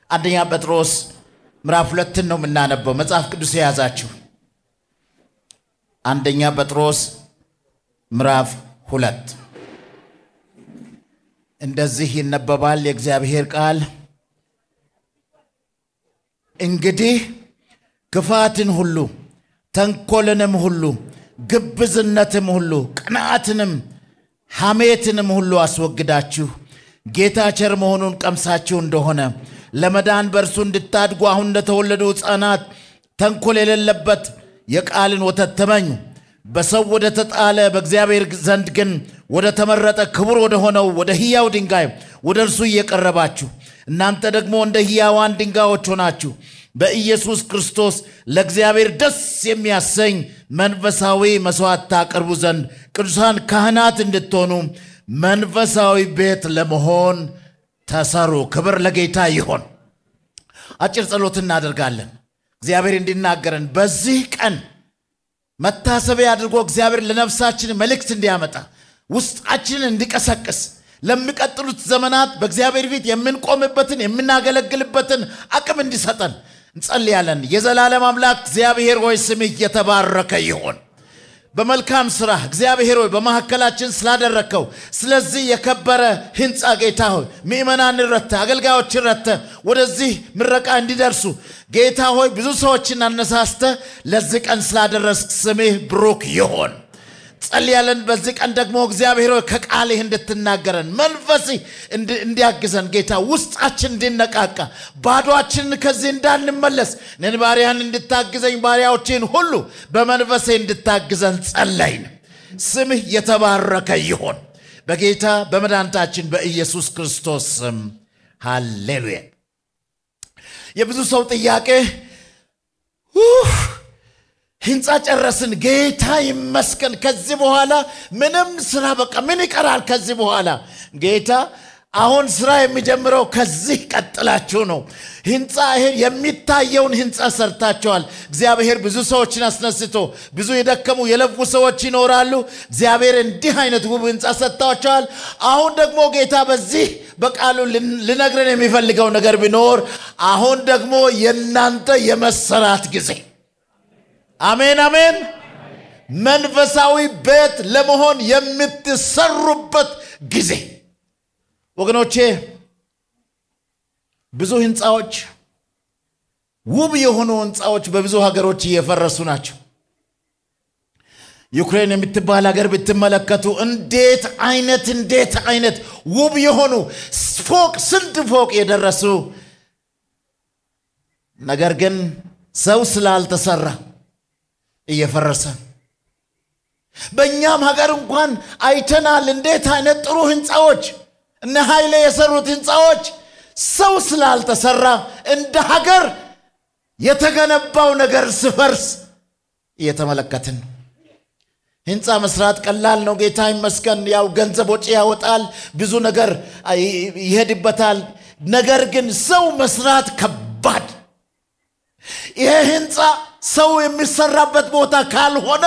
አንደኛ ጴጥሮስ ምዕራፍ ሁለትን ነው የምናነበው። መጽሐፍ ቅዱስ የያዛችሁ አንደኛ ጴጥሮስ ምዕራፍ ሁለት እንደዚህ ይነበባል የእግዚአብሔር ቃል። እንግዲህ ክፋትን ሁሉ ተንኮልንም ሁሉ ግብዝነትም ሁሉ ቅንዓትንም ሐሜትንም ሁሉ አስወግዳችሁ ጌታ ቸር መሆኑን ቀምሳችሁ እንደሆነ ለመዳን በእርሱ እንድታድጉ አሁን እንደተወለዱ ሕፃናት ተንኮል የሌለበት የቃልን ወተት ተመኙ። በሰው ወደ ተጣለ በእግዚአብሔር ዘንድ ግን ወደ ተመረጠ ክቡር ወደ ሆነው ወደ ሕያው ድንጋይ ወደ እርሱ እየቀረባችሁ እናንተ ደግሞ እንደ ሕያዋን ድንጋዮች ሆናችሁ በኢየሱስ ክርስቶስ ለእግዚአብሔር ደስ የሚያሰኝ መንፈሳዊ መሥዋዕት ታቀርቡ ዘንድ ቅዱሳን ካህናት እንድትሆኑ መንፈሳዊ ቤት ለመሆን ተሰሩ። ክብር ለጌታ ይሆን። አጭር ጸሎት እናደርጋለን። እግዚአብሔር እንዲናገረን በዚህ ቀን መታሰቢያ አድርጎ እግዚአብሔር ለነፍሳችን መልእክት እንዲያመጣ ውስጣችንን እንዲቀሰቅስ ለሚቀጥሉት ዘመናት በእግዚአብሔር ፊት የምንቆምበትን የምናገለግልበትን አቅም እንዲሰጠን እንጸልያለን። የዘላለም አምላክ እግዚአብሔር ሆይ ስምህ የተባረከ ይሆን። በመልካም ስራ እግዚአብሔር ሆይ በመካከላችን ስላደረግከው ስለዚህ የከበረ ህንፃ ጌታ ሆይ ምእመናንን ረተ አገልጋዮችን ረተ ወደዚህ ምረቃ እንዲደርሱ ጌታ ሆይ ብዙ ሰዎችን አነሳስተ ለዚህ ቀን ስላደረስክ ስምህ ብሩክ ይሆን። ጸልያለን። በዚህ ቀን ደግሞ እግዚአብሔር ሆይ ከቃልህ እንድትናገረን መንፈስህ እንዲያግዘን ጌታ ውስጣችን እንዲነቃቃ ባዶአችንን ከዚህ እንዳንመለስ እኔን ባሪያን እንድታግዘኝ ባሪያዎችን ሁሉ በመንፈሴ እንድታግዘን ጸለይን። ስምህ የተባረከ ይሆን በጌታ በመድኃኒታችን በኢየሱስ ክርስቶስ ስም ሃሌሉያ። የብዙ ሰው ጥያቄ ህንፃ ጨረስን፣ ጌታ ይመስገን። ከዚህ በኋላ ምንም ስራ በቃ ምን ይቀራል? ከዚህ በኋላ ጌታ አሁን ስራ የሚጀምረው ከዚህ ቀጥላችሁ ነው። ህንፃ ይሄ የሚታየውን ህንፃ ሰርታቸዋል። እግዚአብሔር ብዙ ሰዎችን አስነስቶ ብዙ የደከሙ የለፉ ሰዎች ይኖራሉ። እግዚአብሔር እንዲህ አይነት ውብ ህንፃ ሰጥታቸዋል። አሁን ደግሞ ጌታ በዚህ በቃሉ ልነግረን የሚፈልገው ነገር ቢኖር አሁን ደግሞ የእናንተ የመሰራት ጊዜ አሜን አሜን። መንፈሳዊ ቤት ለመሆን የምትሰሩበት ጊዜ ወገኖቼ፣ ብዙ ህንፃዎች፣ ውብ የሆኑ ህንፃዎች በብዙ ሀገሮች እየፈረሱ ናቸው። ዩክሬን የምትባል ሀገር ብትመለከቱ እንዴት አይነት እንዴት አይነት ውብ የሆኑ ፎቅ ስንት ፎቅ የደረሱ ነገር ግን ሰው ስላልተሰራ እየፈረሰ በእኛም ሀገር እንኳን አይተናል። እንዴት አይነት ጥሩ ህንፃዎች እነ ኃይሌ የሰሩት ህንፃዎች ሰው ስላልተሰራ እንደ ሀገር የተገነባው ነገር ስፈርስ እየተመለከትን ነው። ህንፃ መስራት ቀላል ነው። ጌታ ይመስገን። ያው ገንዘብ ወጪ ያወጣል፣ ብዙ ነገር ይሄድበታል። ነገር ግን ሰው መስራት ከባድ ይሄ ህንፃ ሰው የሚሰራበት ቦታ ካልሆነ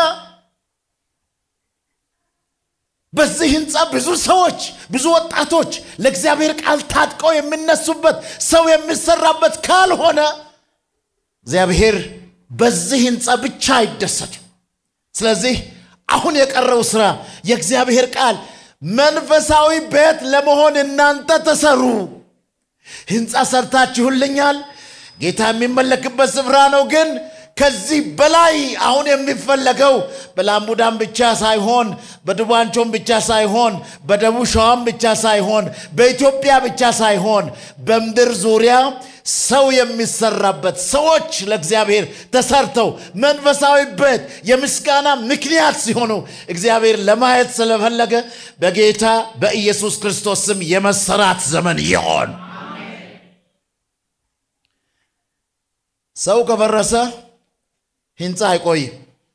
በዚህ ህንፃ ብዙ ሰዎች ብዙ ወጣቶች ለእግዚአብሔር ቃል ታጥቀው የሚነሱበት ሰው የሚሰራበት ካልሆነ እግዚአብሔር በዚህ ህንፃ ብቻ አይደሰትም። ስለዚህ አሁን የቀረው ስራ የእግዚአብሔር ቃል መንፈሳዊ ቤት ለመሆን እናንተ ተሰሩ። ህንፃ ሰርታችሁልኛል። ጌታ የሚመለክበት ስፍራ ነው። ግን ከዚህ በላይ አሁን የሚፈለገው በላምቡዳም ብቻ ሳይሆን በዱባንቾም ብቻ ሳይሆን በደቡብ ሸዋም ብቻ ሳይሆን በኢትዮጵያ ብቻ ሳይሆን በምድር ዙሪያ ሰው የሚሰራበት ሰዎች ለእግዚአብሔር ተሰርተው መንፈሳዊ ቤት የምስጋና ምክንያት ሲሆኑ እግዚአብሔር ለማየት ስለፈለገ በጌታ በኢየሱስ ክርስቶስ ስም የመሰራት ዘመን ይሆን። ሰው ከፈረሰ ህንፃ አይቆይም።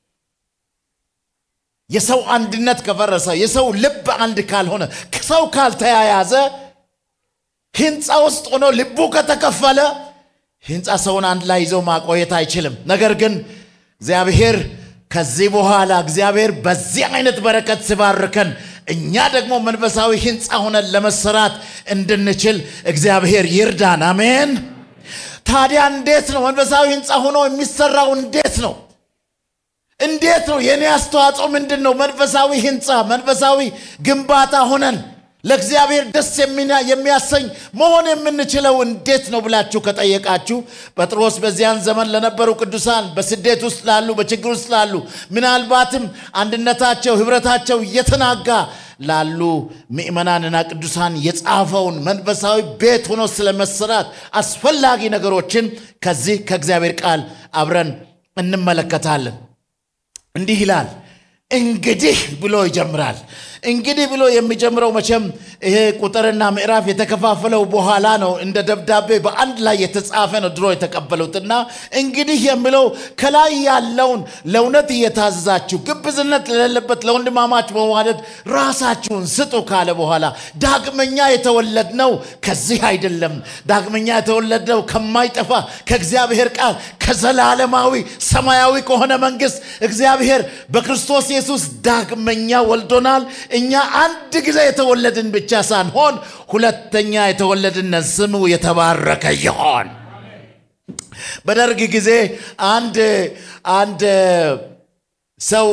የሰው አንድነት ከፈረሰ፣ የሰው ልብ አንድ ካልሆነ፣ ሰው ካልተያያዘ፣ ህንፃ ውስጥ ሆኖ ልቡ ከተከፈለ ህንፃ ሰውን አንድ ላይ ይዘው ማቆየት አይችልም። ነገር ግን እግዚአብሔር ከዚህ በኋላ እግዚአብሔር በዚህ አይነት በረከት ሲባርከን እኛ ደግሞ መንፈሳዊ ህንፃ ሆነን ለመሰራት እንድንችል እግዚአብሔር ይርዳን። አሜን። ታዲያ እንዴት ነው መንፈሳዊ ህንፃ ሆኖ የሚሰራው? እንዴት ነው እንዴት ነው? የእኔ አስተዋጽኦ ምንድን ነው? መንፈሳዊ ህንፃ መንፈሳዊ ግንባታ ሆነን ለእግዚአብሔር ደስ የሚያሰኝ መሆን የምንችለው እንዴት ነው ብላችሁ ከጠየቃችሁ ጴጥሮስ በዚያን ዘመን ለነበሩ ቅዱሳን በስደት ውስጥ ላሉ በችግር ውስጥ ላሉ ምናልባትም አንድነታቸው ህብረታቸው እየተናጋ ላሉ ምእመናንና ቅዱሳን የጻፈውን መንፈሳዊ ቤት ሆኖ ስለመሰራት አስፈላጊ ነገሮችን ከዚህ ከእግዚአብሔር ቃል አብረን እንመለከታለን። እንዲህ ይላል እንግዲህ ብሎ ይጀምራል። እንግዲህ ብሎ የሚጀምረው መቼም ይሄ ቁጥርና ምዕራፍ የተከፋፈለው በኋላ ነው። እንደ ደብዳቤ በአንድ ላይ የተጻፈ ነው ድሮ የተቀበሉትና እንግዲህ የሚለው ከላይ ያለውን ለእውነት እየታዘዛችሁ ግብዝነት ለሌለበት ለወንድማማች መዋደድ ራሳችሁን ስጡ ካለ በኋላ ዳግመኛ የተወለድነው ከዚህ አይደለም። ዳግመኛ የተወለድነው ከማይጠፋ ከእግዚአብሔር ቃል ከዘላለማዊ ሰማያዊ ከሆነ መንግስት እግዚአብሔር በክርስቶስ ኢየሱስ ዳግመኛ ወልዶናል። እኛ አንድ ጊዜ የተወለድን ብቻ ሳንሆን ሁለተኛ የተወለድን ስሙ የተባረከ ይሆን። በደርግ ጊዜ አንድ አንድ ሰው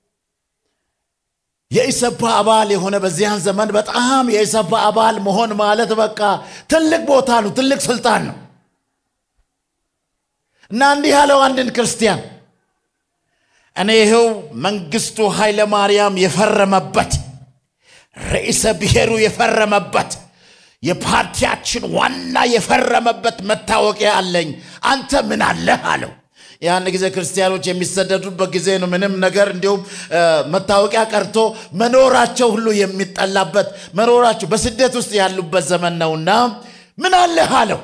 የኢሰፓ አባል የሆነ በዚያን ዘመን በጣም የኢሰፓ አባል መሆን ማለት በቃ ትልቅ ቦታ ነው፣ ትልቅ ስልጣን ነው እና እንዲህ ያለው አንድን ክርስቲያን እኔ ይኸው መንግስቱ ኃይለ ማርያም የፈረመበት ርዕሰ ብሔሩ የፈረመበት የፓርቲያችን ዋና የፈረመበት መታወቂያ አለኝ፣ አንተ ምን አለህ አለው። ያን ጊዜ ክርስቲያኖች የሚሰደዱበት ጊዜ ነው። ምንም ነገር እንዲሁም መታወቂያ ቀርቶ መኖራቸው ሁሉ የሚጠላበት መኖራቸው በስደት ውስጥ ያሉበት ዘመን ነውና ምን አለህ አለው።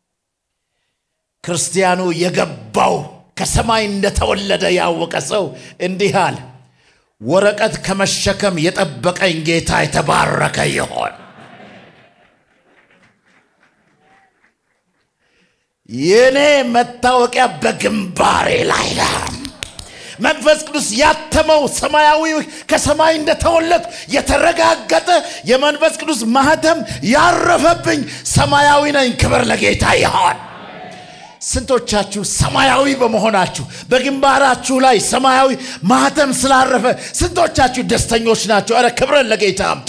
ክርስቲያኑ የገባው ከሰማይ እንደተወለደ ያወቀ ሰው እንዲህ አለ፣ ወረቀት ከመሸከም የጠበቀኝ ጌታ የተባረከ ይሆን። የኔ መታወቂያ በግንባሬ ላይ ነው። መንፈስ ቅዱስ ያተመው ሰማያዊ ከሰማይ እንደተወለድ የተረጋገጠ የመንፈስ ቅዱስ ማህተም ያረፈብኝ ሰማያዊ ነኝ። ክብር ለጌታ ይሆን። ስንቶቻችሁ ሰማያዊ በመሆናችሁ በግንባራችሁ ላይ ሰማያዊ ማህተም ስላረፈ ስንቶቻችሁ ደስተኞች ናቸው? ኧረ ክብረን ለጌታ አምጡ።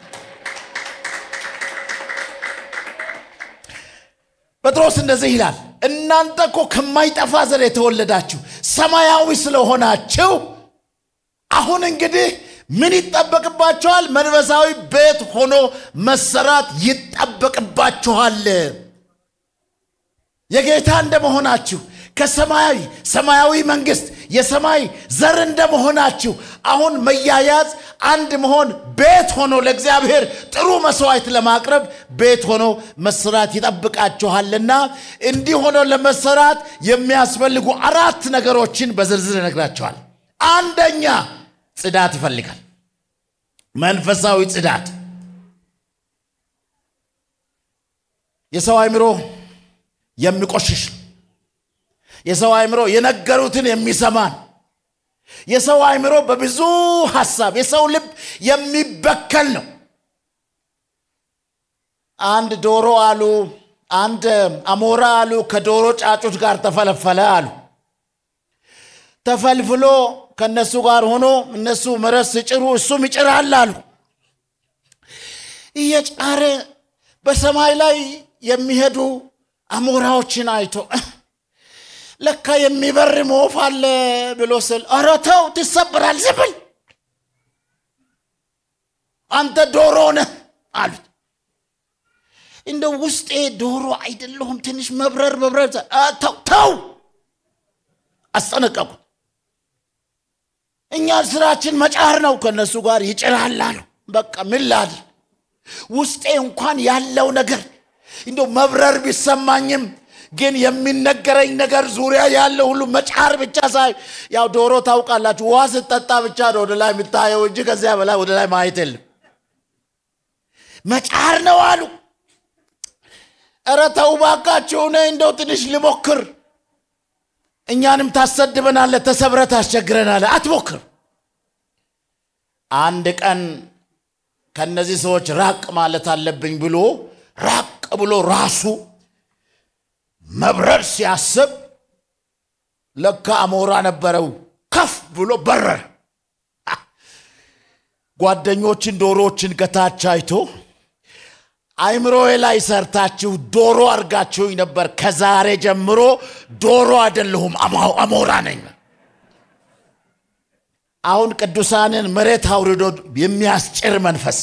ጴጥሮስ እንደዚህ ይላል፣ እናንተ እኮ ከማይጠፋ ዘር የተወለዳችሁ ሰማያዊ ስለሆናችሁ አሁን እንግዲህ ምን ይጠበቅባችኋል? መንፈሳዊ ቤት ሆኖ መሰራት ይጠበቅባችኋል። የጌታ እንደመሆናችሁ ከሰማያዊ ሰማያዊ መንግስት የሰማይ ዘር እንደመሆናችሁ አሁን መያያዝ አንድ መሆን ቤት ሆኖ ለእግዚአብሔር ጥሩ መስዋዕት ለማቅረብ ቤት ሆኖ መሰራት ይጠብቃችኋልና እንዲህ ሆኖ ለመሰራት የሚያስፈልጉ አራት ነገሮችን በዝርዝር ይነግራቸዋል። አንደኛ ጽዳት ይፈልጋል። መንፈሳዊ ጽዳት የሰው አእምሮ የሚቆሽሽ የሰው አእምሮ የነገሩትን የሚሰማን የሰው አእምሮ በብዙ ሀሳብ የሰው ልብ የሚበከል ነው። አንድ ዶሮ አሉ አንድ አሞራ አሉ ከዶሮ ጫጩት ጋር ተፈለፈለ አሉ። ተፈልፍሎ ከእነሱ ጋር ሆኖ እነሱ መረስ ሲጭሩ እሱም ይጭራል አሉ። እየጫረ በሰማይ ላይ የሚሄዱ አሞራዎችን አይቶ ለካ የሚበር ወፍ አለ ብሎ ስል ኧረ ተው ትሰብራል፣ ዝም ብል አንተ ዶሮ ነህ አሉት። እንደ ውስጤ ዶሮ አይደለሁም ትንሽ መብረር መብረር ተው ተው አስጠነቀቁት። እኛ ስራችን መጫር ነው፣ ከእነሱ ጋር ይጭራል አሉ። በቃ ምን ላድር ውስጤ እንኳን ያለው ነገር እንደው መብረር ቢሰማኝም ግን የሚነገረኝ ነገር ዙሪያ ያለው ሁሉ መጫር ብቻ ሳይ ያው ዶሮ ታውቃላችሁ፣ ውሃ ስትጠጣ ብቻ ነው ወደ ላይ የምታየው እንጂ ከዚያ በላይ ወደ ላይ ማየት የለም። መጫር ነው አሉ። ኧረ ተው እባካችሁ፣ እኔ እንደው ትንሽ ልሞክር። እኛንም ታሰድበናለህ፣ ተሰብረህ ታስቸግረናለህ። አትሞክር። አንድ ቀን ከነዚህ ሰዎች ራቅ ማለት አለብኝ ብሎ ራቅ ብሎ ራሱ መብረር ሲያስብ ለካ አሞራ ነበረው። ከፍ ብሎ በረረ። ጓደኞችን ዶሮዎችን ከታች አይቶ አይምሮዬ ላይ ሰርታችሁ ዶሮ አድርጋችሁኝ ነበር። ከዛሬ ጀምሮ ዶሮ አይደለሁም፣ አሞራ ነኝ። አሁን ቅዱሳንን መሬት አውርዶ የሚያስጭር መንፈስ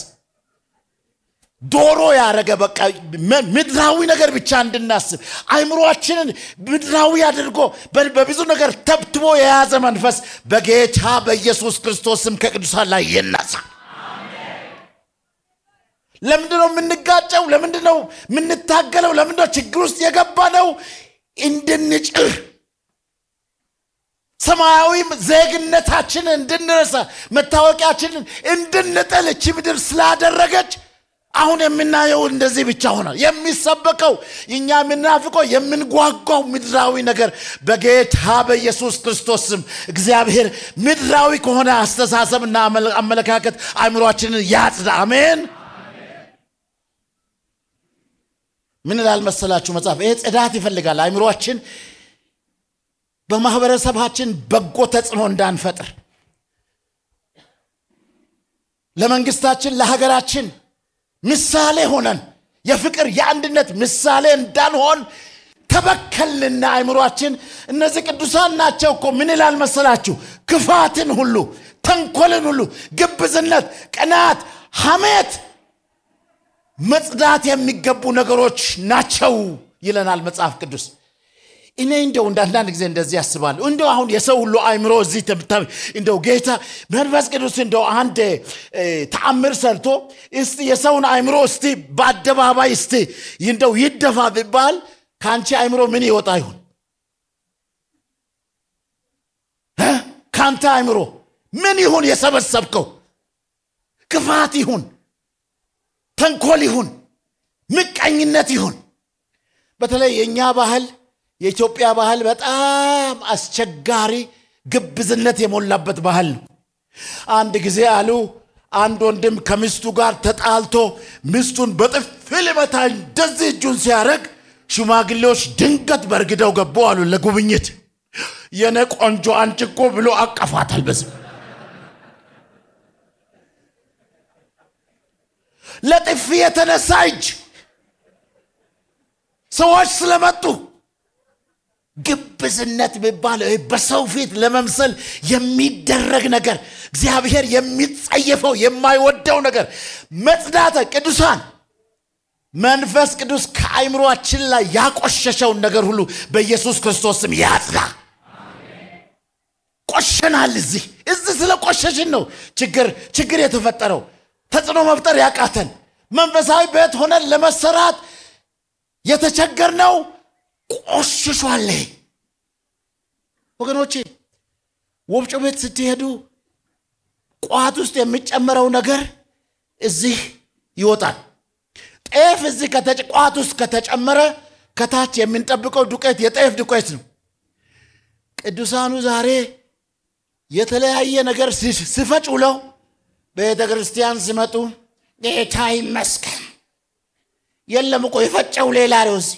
ዶሮ ያደረገ በቃ ምድራዊ ነገር ብቻ እንድናስብ አይምሮአችንን ምድራዊ አድርጎ በብዙ ነገር ተብትቦ የያዘ መንፈስ በጌታ በኢየሱስ ክርስቶስም ከቅዱሳን ላይ ይነሳ። ለምንድን ነው የምንጋጨው? ለምንድን ነው የምንታገለው? ለምንድን ነው ችግር ውስጥ የገባ ነው? እንድንጭር ሰማያዊ ዜግነታችንን እንድንረሳ መታወቂያችንን እንድንጥል እቺ ምድር ስላደረገች አሁን የምናየው እንደዚህ ብቻ ሆኗል። የሚሰበከው እኛ የምናፍቀው የምንጓጓው ምድራዊ ነገር በጌታ በኢየሱስ ክርስቶስ ስም እግዚአብሔር ምድራዊ ከሆነ አስተሳሰብና አመለካከት አእምሯችንን ያጽዳ። አሜን። ምን ይላል መሰላችሁ መጽሐፍ? ይሄ ጽዳት ይፈልጋል። አእምሯችን በማህበረሰባችን በጎ ተጽዕኖ እንዳንፈጥር ለመንግስታችን፣ ለሀገራችን ምሳሌ ሆነን የፍቅር የአንድነት ምሳሌ እንዳንሆን ተበከልንና አይምሯችን እነዚህ ቅዱሳን ናቸው እኮ ምን ይላል መሰላችሁ ክፋትን ሁሉ ተንኮልን ሁሉ ግብዝነት ቅናት ሐሜት መጽዳት የሚገቡ ነገሮች ናቸው ይለናል መጽሐፍ ቅዱስ እኔ እንደው አንዳንድ ጊዜ እንደዚህ ያስባለሁ እንደው አሁን የሰው ሁሉ አይምሮ እዚህ እንደው ጌታ መንፈስ ቅዱስ እንደው አንድ ተአምር ሰርቶ እስቲ የሰውን አይምሮ እስቲ በአደባባይ እስቲ እንደው ይደፋ ቢባል ከአንቺ አይምሮ ምን ይወጣ ይሁን ከአንተ አይምሮ ምን ይሁን የሰበሰብከው ክፋት ይሁን ተንኮል ይሁን ምቀኝነት ይሁን በተለይ የእኛ ባህል የኢትዮጵያ ባህል በጣም አስቸጋሪ ግብዝነት የሞላበት ባህል ነው አንድ ጊዜ አሉ አንድ ወንድም ከሚስቱ ጋር ተጣልቶ ሚስቱን በጥፊ ሊመታ እንደዚህ እጁን ሲያደርግ ሽማግሌዎች ድንገት በርግደው ገቡ አሉ ለጉብኝት የነ ቆንጆ አንቺ እኮ ብሎ አቀፋታል በዚህ ለጥፊ የተነሳ እጅ ሰዎች ስለመጡ ግብዝነት የሚባለው በሰው ፊት ለመምሰል የሚደረግ ነገር እግዚአብሔር የሚጸየፈው የማይወደው ነገር መጽዳተ ቅዱሳን መንፈስ ቅዱስ ከአይምሯችን ላይ ያቆሸሸውን ነገር ሁሉ በኢየሱስ ክርስቶስ ስም ያጽዳ ቆሸናል እዚህ እዚህ ስለ ቆሸሽን ነው ችግር ችግር የተፈጠረው ተጽዕኖ መፍጠር ያቃተን መንፈሳዊ ቤት ሆነን ለመሰራት የተቸገርነው ቆሽሿል ወገኖቼ ወፍጮ ቤት ስትሄዱ ቋት ውስጥ የሚጨመረው ነገር እዚህ ይወጣል ጤፍ እዚህ ቋት ውስጥ ከተጨመረ ከታች የምንጠብቀው ዱቄት የጤፍ ዱቄት ነው ቅዱሳኑ ዛሬ የተለያየ ነገር ሲፈጭ ውለው ቤተ ክርስቲያን ሲመጡ ጌታ ይመስገን የለም እኮ የፈጨው ሌላ ነው እዚህ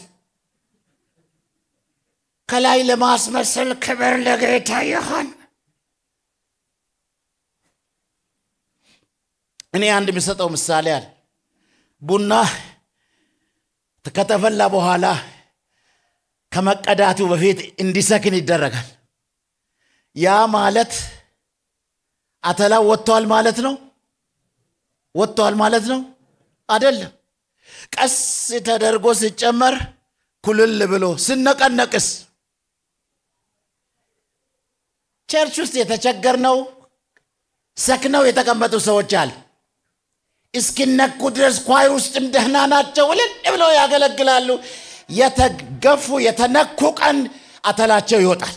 ከላይ ለማስመሰል ክብር ለጌታ ይሆን እኔ አንድ የሚሰጠው ምሳሌ አለ ቡና ከተፈላ በኋላ ከመቀዳቱ በፊት እንዲሰክን ይደረጋል ያ ማለት አተላው ወጥተዋል ማለት ነው ወጥተዋል ማለት ነው አደለም ቀስ ተደርጎ ሲጨመር ኩልል ብሎ ስነቀነቅስ ቸርች ውስጥ የተቸገርነው ሰክነው የተቀመጡ ሰዎች አሉ እስኪነኩ ድረስ ኳይ ውስጥም ደህና ናቸው እልል ብለው ያገለግላሉ የተገፉ የተነኩ ቀን አተላቸው ይወጣል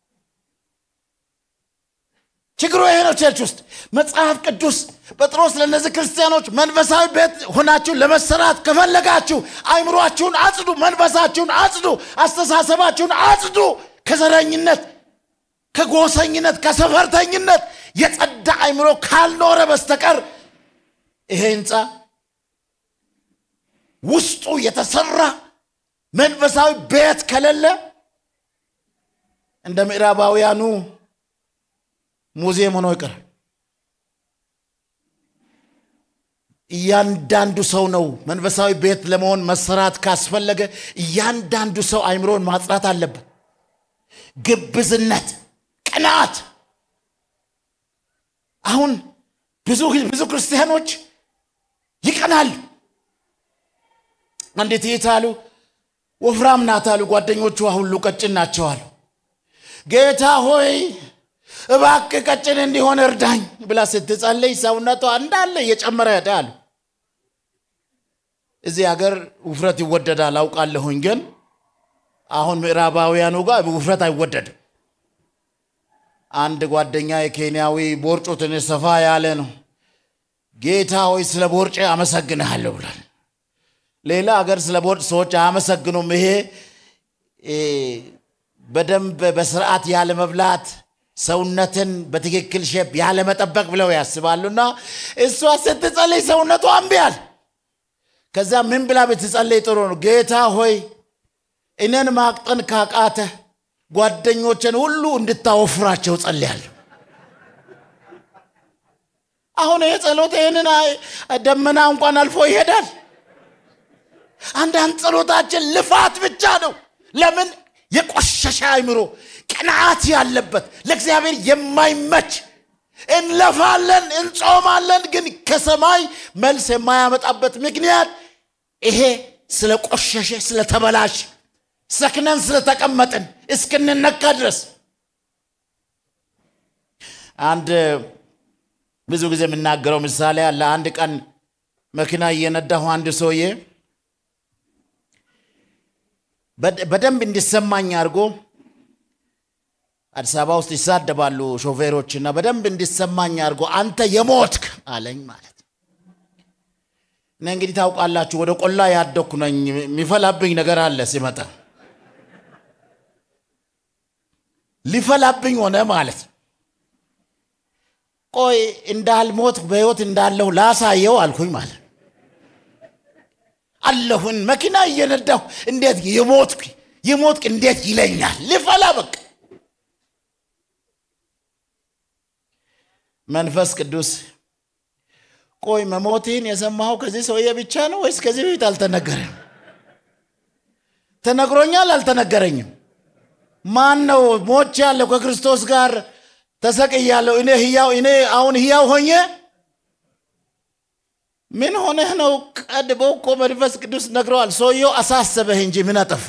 ችግሩ ይሄ ነው ቸርች ውስጥ መጽሐፍ ቅዱስ ጴጥሮስ ለእነዚህ ክርስቲያኖች መንፈሳዊ ቤት ሆናችሁ ለመሰራት ከፈለጋችሁ አይምሯችሁን አጽዱ መንፈሳችሁን አጽዱ አስተሳሰባችሁን አጽዱ ከዘረኝነት ከጎሰኝነት ከሰፈርተኝነት የጸዳ አይምሮ ካልኖረ በስተቀር ይሄ ህንፃ ውስጡ የተሰራ መንፈሳዊ ቤት ከሌለ እንደ ምዕራባውያኑ ሙዚየም ሆኖ ይቀራል። እያንዳንዱ ሰው ነው መንፈሳዊ ቤት ለመሆን መሰራት ካስፈለገ እያንዳንዱ ሰው አይምሮን ማጽራት አለበት። ግብዝነት፣ ቅናት። አሁን ብዙ ብዙ ክርስቲያኖች ይቀናሉ። አንዲት እህት አሉ ወፍራም ናት አሉ ጓደኞቿ ሁሉ ቀጭን ናቸው አሉ። ጌታ ሆይ እባክህ ቀጭን እንዲሆን እርዳኝ ብላ ስትጸልይ ሰውነቷ እንዳለ እየጨመረ ሄደ አሉ። እዚህ ሀገር ውፍረት ይወደዳል አውቃለሁኝ፣ ግን አሁን ምዕራባውያኑ ጋር ውፍረት አይወደድም። አንድ ጓደኛ የኬንያዊ ቦርጩ ትንሽ ሰፋ ያለ ነው። ጌታ ሆይ ስለ ቦርጬ አመሰግንሃለሁ ብሏል። ሌላ ሀገር ስለ ቦርጭ ሰዎች አያመሰግኑም። ይሄ በደንብ በስርዓት ያለ መብላት ሰውነትን በትክክል ሼፕ ያለ መጠበቅ ብለው ያስባሉና እሷ ስትጸልይ ሰውነቷ እምቢያል። ከዛ ምን ብላ ብትጸልይ ጥሩ ነው? ጌታ ሆይ እኔን ማቅጠን ካቃተ ጓደኞችን ሁሉ እንድታወፍራቸው ጸልያለሁ። አሁን ይህ ጸሎት ይህንን ደመና እንኳን አልፎ ይሄዳል። አንዳንድ ጸሎታችን ልፋት ብቻ ነው። ለምን? የቆሸሸ አይምሮ፣ ቅንዓት ያለበት ለእግዚአብሔር የማይመች እንለፋለን፣ እንጾማለን፣ ግን ከሰማይ መልስ የማያመጣበት ምክንያት ይሄ ስለ ቆሸሸ ስለተበላሽ ሰክነን ስለተቀመጥን እስክንነካ ድረስ አንድ ብዙ ጊዜ የምናገረው ምሳሌ አለ። አንድ ቀን መኪና እየነዳሁ አንድ ሰውዬ በደንብ እንዲሰማኝ አድርጎ አዲስ አበባ ውስጥ ይሳደባሉ ሾፌሮች እና በደንብ እንዲሰማኝ አድርጎ አንተ የሞትክ አለኝ ማለት እኔ እንግዲህ ታውቃላችሁ ወደ ቆላ ያደኩ ነኝ የሚፈላብኝ ነገር አለ ሲመጣ ሊፈላብኝ ሆነ ማለት ቆይ እንዳልሞት በህይወት እንዳለሁ ላሳየው አልኩኝ ማለት አለሁን መኪና እየነዳሁ እንዴት የሞትክ የሞትክ እንዴት ይለኛል ሊፈላ በቃ መንፈስ ቅዱስ ቆይ መሞትህን የሰማኸው ከዚህ ሰውዬ ብቻ ነው ወይስ ከዚህ በፊት አልተነገረም ተነግሮኛል አልተነገረኝም ማን ነው ሞች ያለው ከክርስቶስ ጋር ተሰቅያለሁ እኔ ህያው እኔ አሁን ህያው ሆኜ ምን ሆነህ ነው ቀድሞ እኮ መንፈስ ቅዱስ ነግረዋል ሰውየው አሳሰበህ እንጂ ምን አጠፋ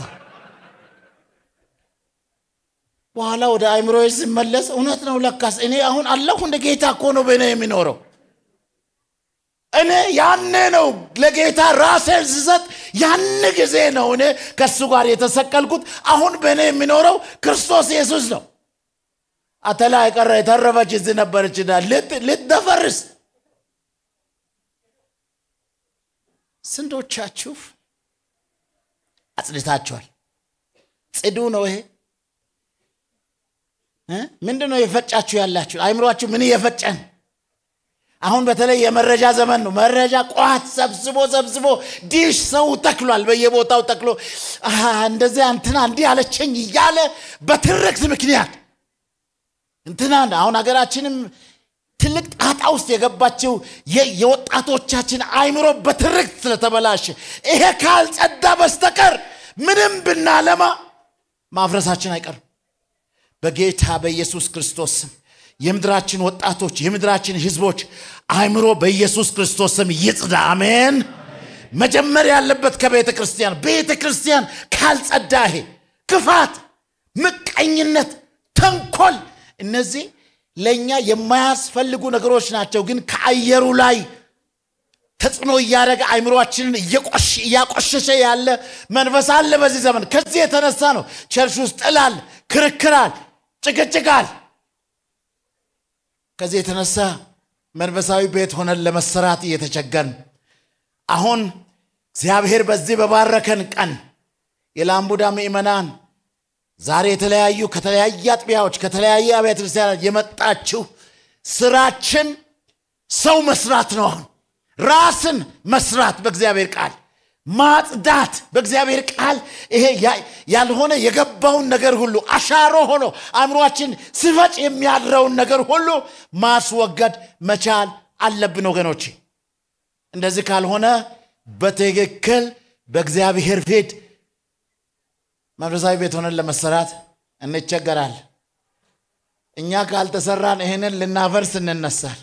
በኋላ ወደ አይምሮ ሲመለስ እውነት ነው ለካስ እኔ አሁን አለሁ እንደ ጌታ እኮ ነው በእኔ የሚኖረው እኔ ያኔ ነው ለጌታ ራሴን ስሰጥ ያን ጊዜ ነው እኔ ከእሱ ጋር የተሰቀልኩት አሁን በእኔ የሚኖረው ክርስቶስ ኢየሱስ ነው አተላ የቀረ የተረፈች እዚህ ነበረችና ልትደፈርስ ስንቶቻችሁ አጽድታችኋል ጽዱ ነው ይሄ ምንድን ነው የፈጫችሁ ያላችሁ አይምሯችሁ ምን እየፈጨን አሁን በተለይ የመረጃ ዘመን ነው መረጃ ቋት ሰብስቦ ሰብስቦ ዲሽ ሰው ተክሏል በየቦታው ተክሎ እንደዚያ እንትና እንዲህ አለቸኝ እያለ በትርክት ምክንያት እንትና አሁን ሀገራችንም ትልቅ ጣጣ ውስጥ የገባችው የወጣቶቻችን አይምሮ በትርክት ስለተበላሸ ይሄ ካልጸዳ በስተቀር ምንም ብናለማ ማፍረሳችን አይቀርም በጌታ በኢየሱስ ክርስቶስ ስም የምድራችን ወጣቶች የምድራችን ህዝቦች አይምሮ በኢየሱስ ክርስቶስ ስም ይጽዳ አሜን መጀመር ያለበት ከቤተ ክርስቲያን ቤተ ክርስቲያን ካልጸዳ ይሄ ክፋት ምቀኝነት ተንኮል እነዚህ ለእኛ የማያስፈልጉ ነገሮች ናቸው ግን ከአየሩ ላይ ተጽዕኖ እያደረገ አይምሯችንን እያቆሸሸ ያለ መንፈስ አለ በዚህ ዘመን ከዚህ የተነሳ ነው ቸርች ውስጥ ጥላል ክርክራል ጭቅጭቃል ከዚህ የተነሳ መንፈሳዊ ቤት ሆነን ለመሰራት እየተቸገን አሁን እግዚአብሔር በዚህ በባረከን ቀን የላምቡዳ ምእመናን ዛሬ የተለያዩ ከተለያየ አጥቢያዎች ከተለያየ አብያተ ክርስቲያናት የመጣችሁ ስራችን ሰው መስራት ነው አሁን ራስን መስራት በእግዚአብሔር ቃል ማጽዳት በእግዚአብሔር ቃል ይሄ ያልሆነ የገባውን ነገር ሁሉ አሻሮ ሆኖ አእምሯችን ስፈጭ የሚያድረውን ነገር ሁሉ ማስወገድ መቻል አለብን ወገኖች እንደዚህ ካልሆነ በትክክል በእግዚአብሔር ፊት መንፈሳዊ ቤት ሆነን ለመሰራት እንቸገራል እኛ ካልተሰራን ይህንን ልናፈርስ እንነሳል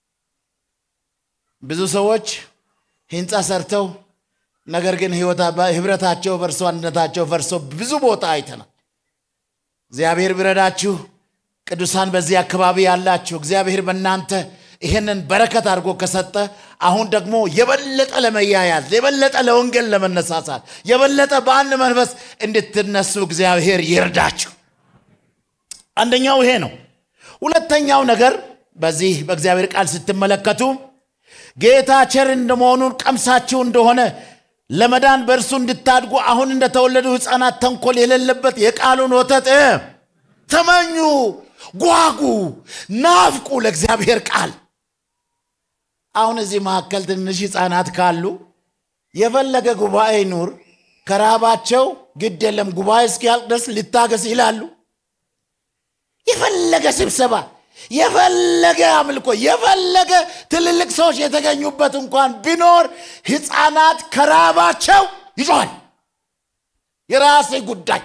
ብዙ ሰዎች ህንፃ ሰርተው ነገር ግን ህብረታቸው ፈርሶ አንድነታቸው ፈርሶ ብዙ ቦታ አይተናል እግዚአብሔር ቢረዳችሁ ቅዱሳን በዚህ አካባቢ ያላችሁ እግዚአብሔር በእናንተ ይህንን በረከት አድርጎ ከሰጠ አሁን ደግሞ የበለጠ ለመያያዝ የበለጠ ለወንጌል ለመነሳሳት የበለጠ በአንድ መንፈስ እንድትነሱ እግዚአብሔር ይርዳችሁ አንደኛው ይሄ ነው ሁለተኛው ነገር በዚህ በእግዚአብሔር ቃል ስትመለከቱ ጌታ ቸር እንደመሆኑን ቀምሳችሁ እንደሆነ ለመዳን በእርሱ እንድታድጉ አሁን እንደተወለዱ ህፃናት ተንኮል የሌለበት የቃሉን ወተት ተመኙ ጓጉ ናፍቁ ለእግዚአብሔር ቃል አሁን እዚህ መካከል ትንሽ ህፃናት ካሉ የፈለገ ጉባኤ ኑር ከራባቸው ግድ የለም ጉባኤ እስኪያልቅ ድረስ ልታገስ ይላሉ የፈለገ ስብሰባ የፈለገ አምልኮ የፈለገ ትልልቅ ሰዎች የተገኙበት እንኳን ቢኖር ህፃናት ከራባቸው ይጮኋል የራሴ ጉዳይ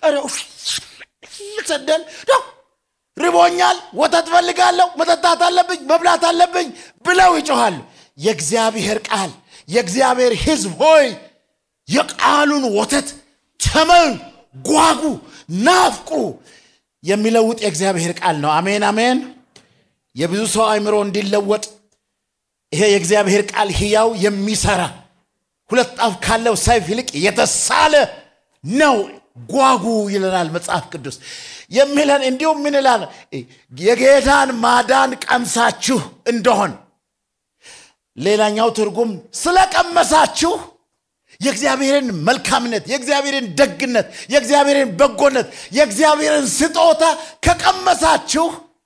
ሰደል ርቦኛል ወተት ፈልጋለሁ መጠጣት አለብኝ መብላት አለብኝ ብለው ይጮኋሉ የእግዚአብሔር ቃል የእግዚአብሔር ህዝብ ሆይ የቃሉን ወተት ተመን ጓጉ ናፍቁ የሚለውጥ የእግዚአብሔር ቃል ነው አሜን አሜን የብዙ ሰው አይምሮ እንዲለወጥ ይሄ የእግዚአብሔር ቃል ህያው የሚሰራ ሁለት ጣፍ ካለው ሰይፍ ይልቅ የተሳለ ነው ጓጉ ይለናል መጽሐፍ ቅዱስ የሚለን እንዲሁም ምን ይላል የጌታን ማዳን ቀምሳችሁ እንደሆን ሌላኛው ትርጉም ስለቀመሳችሁ የእግዚአብሔርን መልካምነት የእግዚአብሔርን ደግነት የእግዚአብሔርን በጎነት የእግዚአብሔርን ስጦታ ከቀመሳችሁ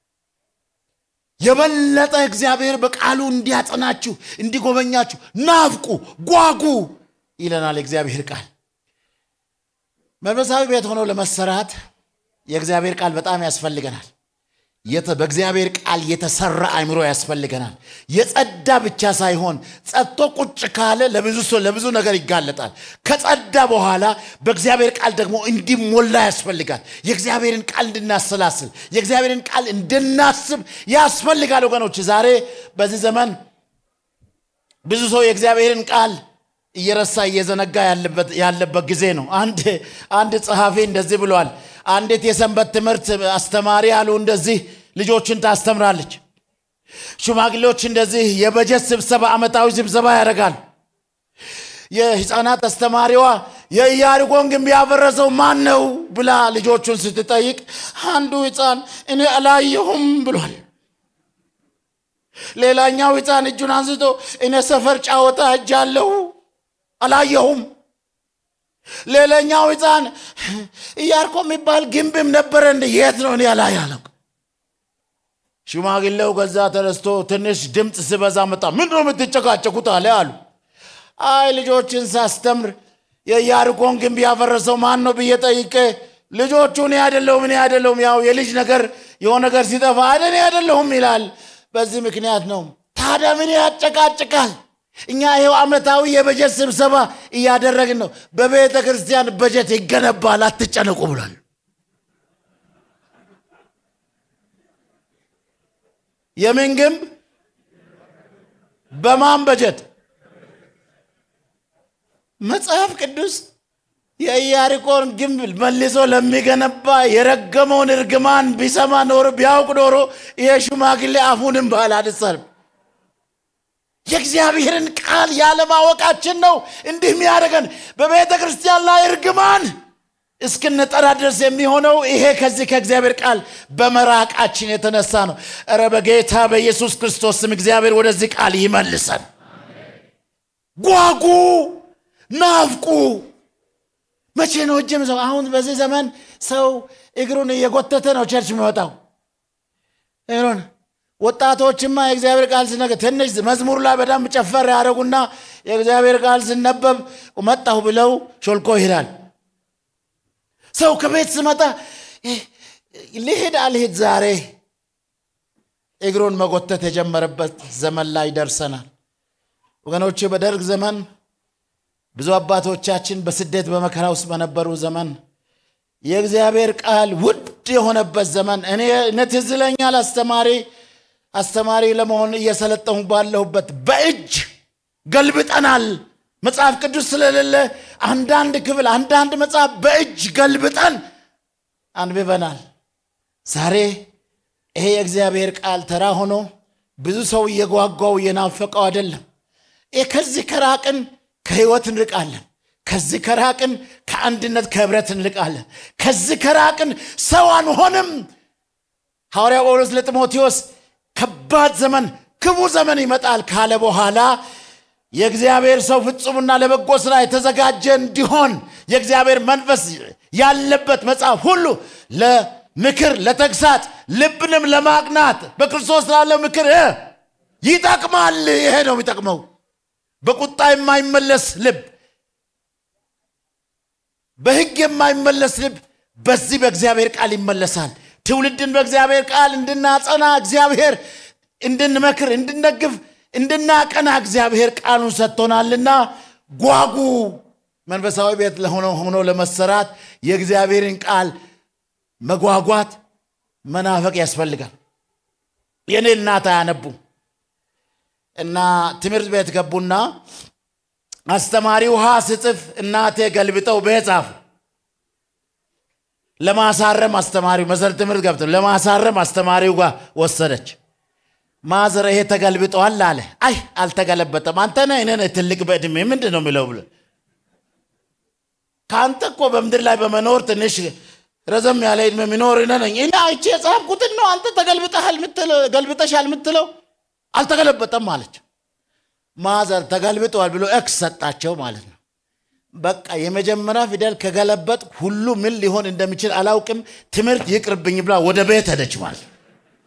የበለጠ እግዚአብሔር በቃሉ እንዲያጸናችሁ እንዲጎበኛችሁ ናፍቁ ጓጉ ይለናል የእግዚአብሔር ቃል መንፈሳዊ ቤት ሆኖ ለመሰራት የእግዚአብሔር ቃል በጣም ያስፈልገናል በእግዚአብሔር ቃል የተሰራ አይምሮ ያስፈልገናል የጸዳ ብቻ ሳይሆን ጸጥቶ ቁጭ ካለ ለብዙ ሰው ለብዙ ነገር ይጋለጣል ከጸዳ በኋላ በእግዚአብሔር ቃል ደግሞ እንዲሞላ ያስፈልጋል የእግዚአብሔርን ቃል እንድናሰላስል የእግዚአብሔርን ቃል እንድናስብ ያስፈልጋል ወገኖች ዛሬ በዚህ ዘመን ብዙ ሰው የእግዚአብሔርን ቃል እየረሳ እየዘነጋ ያለበት ጊዜ ነው አንድ አንድ ጸሐፊ እንደዚህ ብሏል አንዲት የሰንበት ትምህርት አስተማሪ አሉ እንደዚህ ልጆችን ታስተምራለች ሽማግሌዎች እንደዚህ የበጀት ስብሰባ አመታዊ ስብሰባ ያደርጋል የህፃናት አስተማሪዋ የኢያሪኮን ግንብ ያፈረሰው ማን ነው ብላ ልጆቹን ስትጠይቅ አንዱ ህፃን እኔ አላየሁም ብሏል ሌላኛው ህፃን እጁን አንስቶ እኔ ሰፈር ጫወታ እጃለሁ አላየሁም ሌላኛው ህፃን እያርኮ የሚባል ግንብም ነበረ እንደ የት ነው እኔ ያላያለው ሽማግሌው ከዛ ተነስቶ ትንሽ ድምፅ ስበዛ መጣ ምን ነው የምትጨቃጨቁት አለ አሉ አይ ልጆችን ሳስተምር የኢያሪኮን ግንብ ያፈረሰው ማን ነው ብዬ ጠይቄ ልጆቹ እኔ አይደለሁም እኔ አይደለሁም ያው የልጅ ነገር የሆነ ነገር ሲጠፋ አደ እኔ አይደለሁም ይላል በዚህ ምክንያት ነው ታዲያ ምን ያጨቃጭቃል እኛ ይሄው አመታዊ የበጀት ስብሰባ እያደረግን ነው በቤተ ክርስቲያን በጀት ይገነባል አትጨነቁ ብሏል የምን ግንብ በማን በጀት መጽሐፍ ቅዱስ የኢያሪኮን ግንብ መልሶ ለሚገነባ የረገመውን እርግማን ቢሰማ ኖሮ ቢያውቅ ኖሮ ይሄ ሽማግሌ አፉንም ባላደሰርም የእግዚአብሔርን ቃል ያለማወቃችን ነው እንዲህ የሚያደርገን በቤተ ክርስቲያን ላይ እርግማን እስክንጠራ ድረስ የሚሆነው ይሄ ከዚህ ከእግዚአብሔር ቃል በመራቃችን የተነሳ ነው እረ በጌታ በኢየሱስ ክርስቶስ ስም እግዚአብሔር ወደዚህ ቃል ይመልሰን ጓጉ ናፍቁ መቼ ነው እጅም ሰው አሁን በዚህ ዘመን ሰው እግሩን እየጎተተ ነው ቸርች የሚወጣው እግሩን ወጣቶችማ የእግዚአብሔር ቃል ሲነገር ትንሽ መዝሙር ላይ በደንብ ጨፈር ያደረጉና የእግዚአብሔር ቃል ሲነበብ መጣሁ ብለው ሾልኮ ይሄዳል። ሰው ከቤት ስመጣ ልሄድ አልሄድ ዛሬ እግሩን መጎተት የጀመረበት ዘመን ላይ ደርሰናል። ወገኖቼ በደርግ ዘመን ብዙ አባቶቻችን በስደት በመከራ ውስጥ በነበሩ ዘመን የእግዚአብሔር ቃል ውድ የሆነበት ዘመን እኔ እኔ ትዝ ይለኛል አስተማሪ አስተማሪ ለመሆን እየሰለጠሁ ባለሁበት በእጅ ገልብጠናል። መጽሐፍ ቅዱስ ስለሌለ አንዳንድ ክፍል አንዳንድ መጽሐፍ በእጅ ገልብጠን አንብበናል። ዛሬ ይሄ የእግዚአብሔር ቃል ተራ ሆኖ ብዙ ሰው እየጓጓው እየናፈቀው አይደለም። ይህ ከዚህ ከራቅን ከህይወት እንርቃለን። ከዚህ ከራቅን ከአንድነት ከህብረት እንርቃለን። ከዚህ ከራቅን ሰው አንሆንም። ሐዋርያ ጳውሎስ ለጢሞቴዎስ ከባድ ዘመን ክፉ ዘመን ይመጣል ካለ በኋላ የእግዚአብሔር ሰው ፍጹምና ለበጎ ስራ የተዘጋጀ እንዲሆን የእግዚአብሔር መንፈስ ያለበት መጽሐፍ ሁሉ ለምክር፣ ለተግሳት፣ ልብንም ለማቅናት በክርስቶስ ላለው ምክር ይጠቅማል። ይሄ ነው የሚጠቅመው። በቁጣ የማይመለስ ልብ፣ በህግ የማይመለስ ልብ በዚህ በእግዚአብሔር ቃል ይመለሳል። ትውልድን በእግዚአብሔር ቃል እንድናጸና እግዚአብሔር እንድንመክር፣ እንድንደግፍ፣ እንድናቀና እግዚአብሔር ቃሉን ሰጥቶናልና ጓጉ። መንፈሳዊ ቤት ለሆነ ሆኖ ለመሰራት የእግዚአብሔርን ቃል መጓጓት መናፈቅ ያስፈልጋል። የኔ እናት አያነቡ እና ትምህርት ቤት ገቡና አስተማሪ ውሃ ስጽፍ እናቴ ገልብጠው በጻፉ ለማሳረም አስተማሪው መሰረት ትምህርት ገብተው ለማሳረም አስተማሪው ጋር ወሰደች። ማዘር ይሄ ተገልብጠዋል አለ። አይ አልተገለበጠም፣ አንተ ነህ እኔ ነኝ ትልቅ በእድሜ ምንድን ነው የሚለው ብሎ ከአንተ እኮ በምድር ላይ በመኖር ትንሽ ረዘም ያለ እድሜ የሚኖር እኔ ነኝ። እኔ አይቼ የጻፍኩትን ነው አንተ ተገልብጠሃል የምትለው ገልብጠሻል የምትለው አልተገለበጠም አለች። ማዘር ተገልብጠዋል ብሎ ኤክስ ሰጣቸው ማለት ነው። በቃ የመጀመሪያ ፊደል ከገለበጥ ሁሉ ምን ሊሆን እንደሚችል አላውቅም፣ ትምህርት ይቅርብኝ ብላ ወደ ቤት ሄደች ማለት ነው።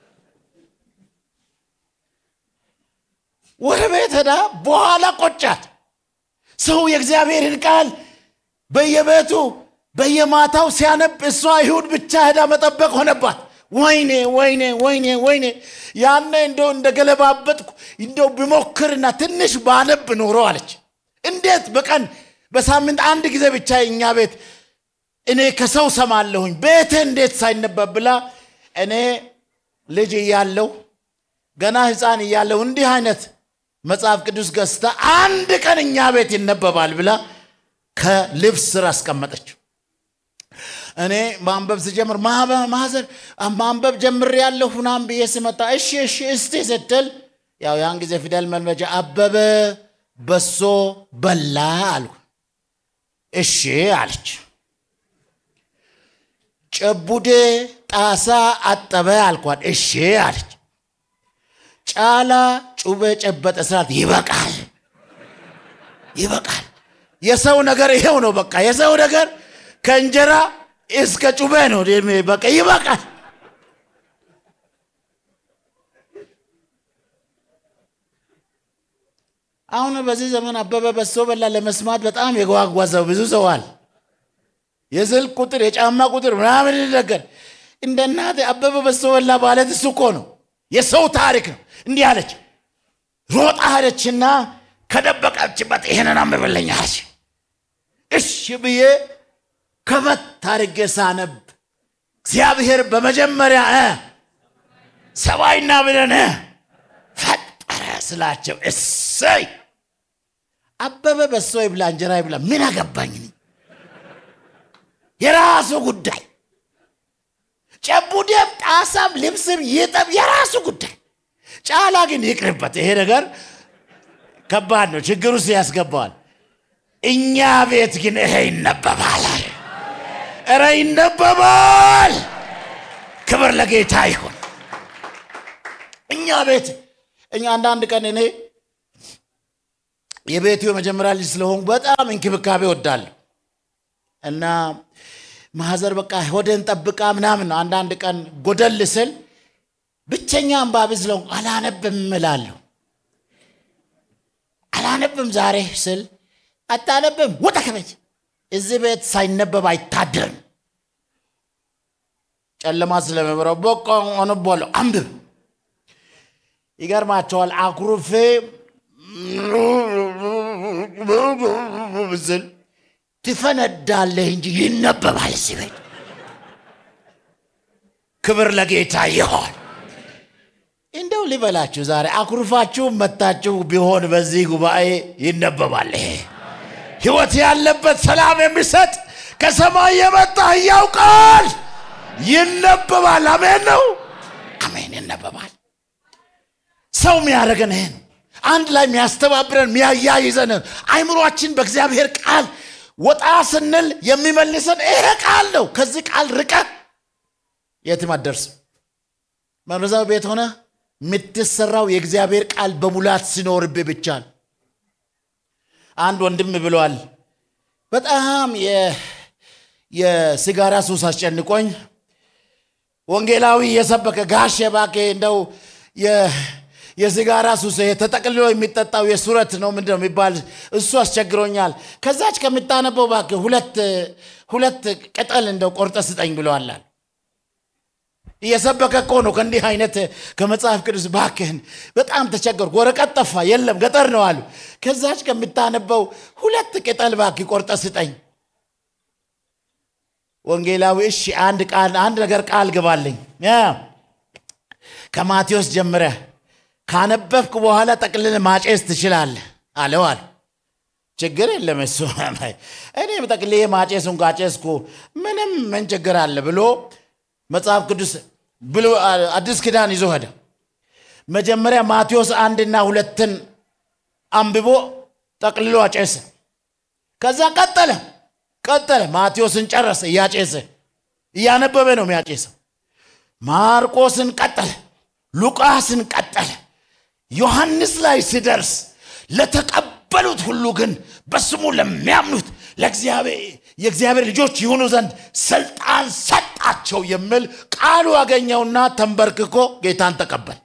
ወደ ቤት ሄዳ በኋላ ቆጫት። ሰው የእግዚአብሔርን ቃል በየቤቱ በየማታው ሲያነብ እሷ ይሁድ ብቻ ሄዳ መጠበቅ ሆነባት። ወይኔ ወይኔ ወይኔ ወይኔ ያኔ እንደው እንደገለባበጥኩ እንደው ብሞክርና ትንሽ ባነብ ኖሮ አለች። እንዴት በቀን በሳምንት አንድ ጊዜ ብቻ እኛ ቤት እኔ ከሰው ሰማለሁኝ ቤቴ እንዴት ሳይነበብ ብላ እኔ ልጅ እያለሁ ገና ሕፃን እያለሁ እንዲህ አይነት መጽሐፍ ቅዱስ ገዝታ አንድ ቀን እኛ ቤት ይነበባል ብላ ከልብስ ስር አስቀመጠች። እኔ ማንበብ ስጀምር ማዘር ማንበብ ጀምር ያለሁ ምናምን ብዬ ስመጣ እሺ እሺ እስቲ ስትል ያው ያን ጊዜ ፊደል መልመጃ አበበ በሶ በላ አልኩ። እሺ አለች። ጨቡዴ ጣሳ አጠበ አልኳት። እሺ አለች። ጫላ ጩቤ ጨበጠ ስላት ይበቃል ይበቃል። የሰው ነገር ይሄው ነው። በቃ የሰው ነገር ከእንጀራ እስከ ጩቤ ነው። በቃ ይበቃል። አሁን በዚህ ዘመን አበበ በሶ በላ ለመስማት በጣም የጓጓ ሰው ብዙ ሰዋል። የስልክ ቁጥር፣ የጫማ ቁጥር ምናምን ነገር እንደ እናቴ አበበ በሶ በላ ማለት እሱ እኮ ነው። የሰው ታሪክ ነው። እንዲህ አለች። ሮጣ ሄደችና ከደበቀችበት ይሄንን አንብብልኝ አለች። እሺ ብዬ ከፈት ታርጌ ሳነብ እግዚአብሔር በመጀመሪያ ሰማይና ምድርን ፈጠረ ስላቸው እሰይ አበበ በሶ ይብላ እንጀራ ይብላ ምን አገባኝ የራሱ ጉዳይ ጨቡዴም ጣሳም ልብስም ይጠብ የራሱ ጉዳይ ጫላ ግን ይቅርበት ይሄ ነገር ከባድ ነው ችግር ውስጥ ያስገባዋል እኛ ቤት ግን ይሄ ይነበባል እረ ይነበባል ክብር ለጌታ ይሁን እኛ ቤት እኛ አንዳንድ ቀን እኔ የቤቱ የመጀመሪያ ልጅ ስለሆንኩ በጣም እንክብካቤ ወዳለሁ እና ማዘር በቃ ሆደን ጠብቃ ምናምን ነው አንዳንድ ቀን ጎደል ስል ብቸኛ አንባቢ ስለሆንኩ አላነብም እላለሁ። አላነብም ዛሬ ስል አታነብም፣ ውጣ ከቤት። እዚህ ቤት ሳይነበብ አይታደርም። ጨለማ ስለሚበረው በቃ አነባለሁ። አንብብ። ይገርማቸዋል። አኩርፌ ስል ትፈነዳለህ እንጂ ይነበባል እዚህ ቤት። ክብር ለጌታ ይሆን። እንደው ልበላችሁ ዛሬ አኩርፋችሁ መታችሁ ቢሆን በዚህ ጉባኤ ይነበባል። ይሄ ህይወት ያለበት ሰላም የሚሰጥ ከሰማይ የመጣ ሕያው ቃል ይነበባል። አሜን ነው። አሜን ይነበባል። ሰው የሚያደርገን ይሄ ነው። አንድ ላይ የሚያስተባብረን የሚያያይዘን አይምሯችን በእግዚአብሔር ቃል ወጣ ስንል የሚመልሰን ይሄ ቃል ነው። ከዚህ ቃል ርቀት የትም አትደርስም። መንፈሳዊ ቤት ሆነ የምትሰራው የእግዚአብሔር ቃል በሙላት ሲኖርብህ ብቻ ነው። አንድ ወንድም ብለዋል። በጣም የሲጋራ ሱስ አስጨንቆኝ ወንጌላዊ የሰበከ ጋሽ እባክህ እንደው የሲጋራ ሱስ ተጠቅልሎ የሚጠጣው የሱረት ነው ምንድን ነው የሚባል እሱ አስቸግሮኛል። ከዛች ከምታነበው እባክህ ሁለት ሁለት ቅጠል እንደው ቆርጠ ስጠኝ ብለዋላል። እየሰበከ እኮ ነው ከእንዲህ አይነት ከመጽሐፍ ቅዱስ ባክህን በጣም ተቸገርኩ። ወረቀት ጠፋ፣ የለም ገጠር ነው አሉ። ከዛች ከምታነበው ሁለት ቅጠል ባክህ ቆርጠ ስጠኝ። ወንጌላዊ እሺ፣ አንድ ቃል አንድ ነገር ቃል ግባልኝ ከማቴዎስ ጀምረህ ካነበብክ በኋላ ጠቅልል ማጨስ ትችላለህ አለው አሉ። ችግር የለም እሱ እኔም ጠቅልዬ ማጨሱን ካጨስኩ ምንም ምን ችግር አለ ብሎ መጽሐፍ ቅዱስ ብሎ አዲስ ኪዳን ይዞ ሄደ። መጀመሪያ ማቴዎስ አንድና ሁለትን አንብቦ ጠቅልሎ አጨሰ። ከዛ ቀጠለ ቀጠለ ማቴዎስን ጨረሰ። እያጨሰ እያነበበ ነው የሚያጨሰው። ማርቆስን ቀጠለ፣ ሉቃስን ቀጠለ። ዮሐንስ ላይ ሲደርስ ለተቀበሉት ሁሉ ግን በስሙ ለሚያምኑት የእግዚአብሔር ልጆች ይሆኑ ዘንድ ስልጣን ሰጣቸው የሚል ቃሉ አገኘውና ተንበርክኮ ጌታን ተቀበል።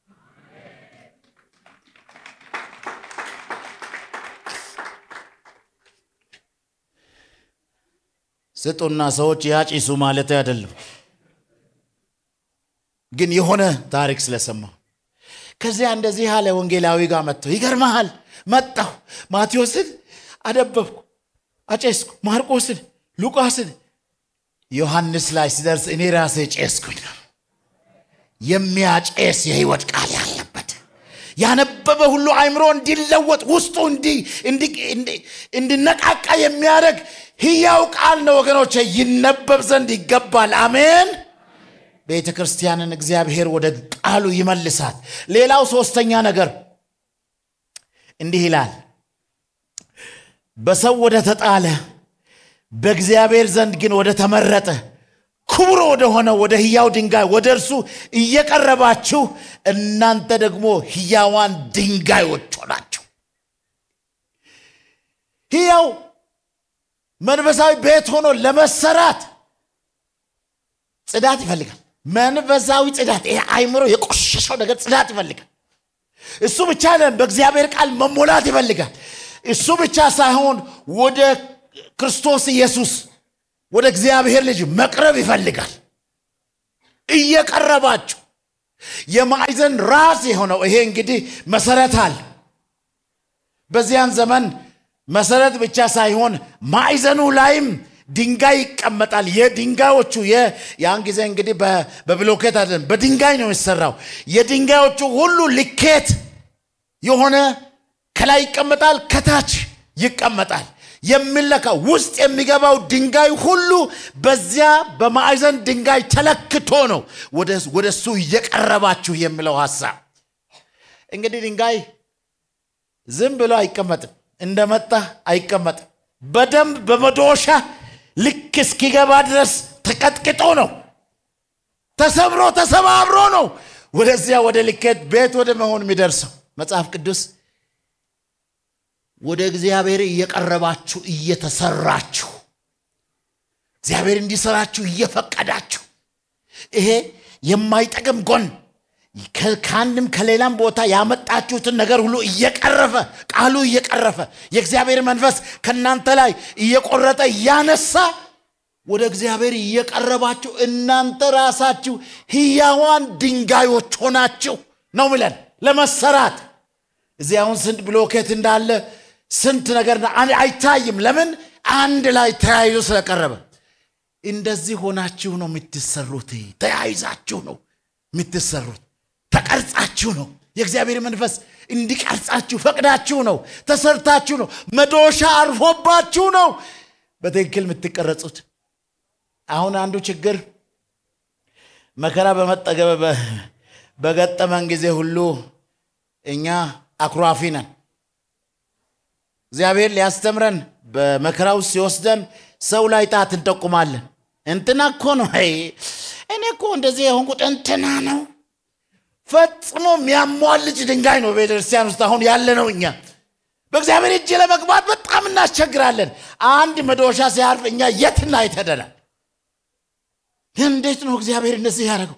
ስጡና ሰዎች ያጭሱ ማለት አይደለም፣ ግን የሆነ ታሪክ ስለሰማሁ ከዚያ እንደዚህ ያለ ወንጌላዊ ጋር መጥተው ይገርመሃል፣ መጣሁ ማቴዎስን አደበብኩ፣ አጨስኩ፣ ማርቆስን፣ ሉቃስን ዮሐንስ ላይ ሲደርስ እኔ ራሴ ጨስኩኝ ነው። የሚያጨስ የህይወት ቃል ያለበት ያነበበ ሁሉ አይምሮ እንዲለወጥ ውስጡ እንዲነቃቃ የሚያደርግ ህያው ቃል ነው ወገኖች፣ ይነበብ ዘንድ ይገባል። አሜን። ቤተ ክርስቲያንን እግዚአብሔር ወደ ቃሉ ይመልሳት። ሌላው ሶስተኛ ነገር እንዲህ ይላል፣ በሰው ወደ ተጣለ በእግዚአብሔር ዘንድ ግን ወደ ተመረጠ ክቡር ወደ ሆነ ወደ ህያው ድንጋይ ወደ እርሱ እየቀረባችሁ እናንተ ደግሞ ህያዋን ድንጋዮች ሆናችሁ። ህያው መንፈሳዊ ቤት ሆኖ ለመሰራት ጽዳት ይፈልጋል። መንፈሳዊ ጽዳት፣ ይሄ አይምሮ የቆሸሸው ነገር ጽዳት ይፈልጋል። እሱ ብቻ ለም በእግዚአብሔር ቃል መሞላት ይፈልጋል። እሱ ብቻ ሳይሆን ወደ ክርስቶስ ኢየሱስ ወደ እግዚአብሔር ልጅ መቅረብ ይፈልጋል። እየቀረባችሁ የማዕዘን ራስ የሆነው ይሄ እንግዲህ መሰረት አለ። በዚያን ዘመን መሰረት ብቻ ሳይሆን ማዕዘኑ ላይም ድንጋይ ይቀመጣል። የድንጋዮቹ ያን ጊዜ እንግዲህ በብሎኬት አይደለም፣ በድንጋይ ነው የሚሰራው። የድንጋዮቹ ሁሉ ልኬት የሆነ ከላይ ይቀመጣል፣ ከታች ይቀመጣል። የሚለካ ውስጥ የሚገባው ድንጋይ ሁሉ በዚያ በማዕዘን ድንጋይ ተለክቶ ነው ወደ እሱ እየቀረባችሁ የሚለው ሀሳብ። እንግዲህ ድንጋይ ዝም ብሎ አይቀመጥም፣ እንደመጣ አይቀመጥም። በደንብ በመዶሻ ልክ እስኪገባ ድረስ ተቀጥቅጦ ነው ተሰብሮ ተሰባብሮ ነው ወደዚያ ወደ ልኬት ቤት ወደ መሆን የሚደርሰው። መጽሐፍ ቅዱስ ወደ እግዚአብሔር እየቀረባችሁ እየተሰራችሁ እግዚአብሔር እንዲሰራችሁ እየፈቀዳችሁ ይሄ የማይጠቅም ጎን ከ- ከአንድም ከሌላም ቦታ ያመጣችሁትን ነገር ሁሉ እየቀረፈ ቃሉ እየቀረፈ የእግዚአብሔር መንፈስ ከእናንተ ላይ እየቆረጠ እያነሳ ወደ እግዚአብሔር እየቀረባችሁ እናንተ ራሳችሁ ህያዋን ድንጋዮች ሆናችሁ ነው ምለን ለመሰራት እዚህ አሁን ስንት ብሎኬት እንዳለ ስንት ነገር እንዳ- አን- አይታይም ለምን አንድ ላይ ተያይዞ ስለቀረበ እንደዚህ ሆናችሁ ነው የምትሰሩት ተያይዛችሁ ነው የምትሰሩት ተቀርጻችሁ ነው የእግዚአብሔር መንፈስ እንዲቀርጻችሁ ፈቅዳችሁ ነው ተሰርታችሁ ነው መዶሻ አርፎባችሁ ነው በትክክል የምትቀረጹት አሁን አንዱ ችግር መከራ በመጠገበ በ- በገጠመን ጊዜ ሁሉ እኛ አኩራፊ ነን እግዚአብሔር ሊያስተምረን በመከራ ውስጥ ሲወስደን ሰው ላይ ጣት እንጠቁማለን እንትና እኮ ነው አይ፣ እኔ እኮ እንደዚህ የሆንኩት እንትና ነው ፈጽሞ የሚያሟልጭ ድንጋይ ነው ቤተክርስቲያን ውስጥ አሁን ያለ ነው እኛ በእግዚአብሔር እጅ ለመግባት በጣም እናስቸግራለን አንድ መዶሻ ሲያርፍ እኛ የትና አይተደናል እንዴት ነው እግዚአብሔር እንደዚህ ያደረገው